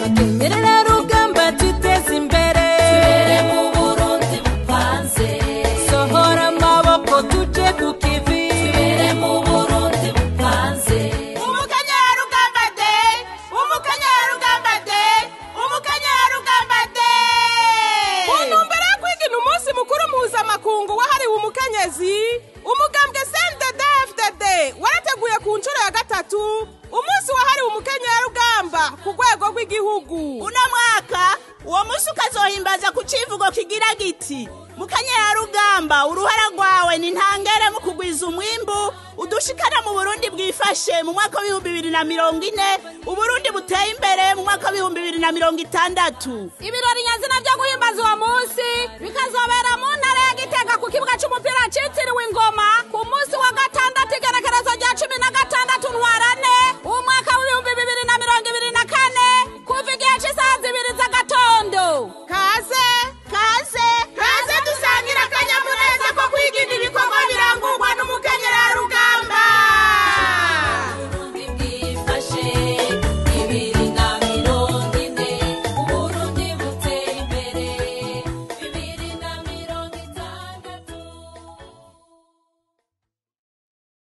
kenyerera rugamba twiteze imbere tubere mu burundi bupanze sohora amaboko tuje ku kivi tubere mu burundi bupanze umukanyarugamba de umukanyarugamba de umukanyarugamba de mu ntumbero yo kwigina umunsi mukuru mpuzamakungu wahariwe umukenyezi umugambwe cndd warateguye ku nshuro ya gatatu umunsi wahariwe umukenyerarugamba ku rwego rw'igihugu uno mwaka uwo munsi ukazohimbaza ku civugo kigira giti mukanyarugamba uruhara rwawe ni ntangere mu kugwiza umwimbu udushikana mu burundi bwifashe mu mwaka w'ibihumbi bibiri na mirongo ine uburundi buteye imbere mu mwaka w'ibihumbi bibiri na mirongo itandatu ibirori nyazina byo guhimbaza uwo munsi bikazobera mu ntara ya gitega ku kibuga cy'umupira cyitiriwe ingoma ku munsi wa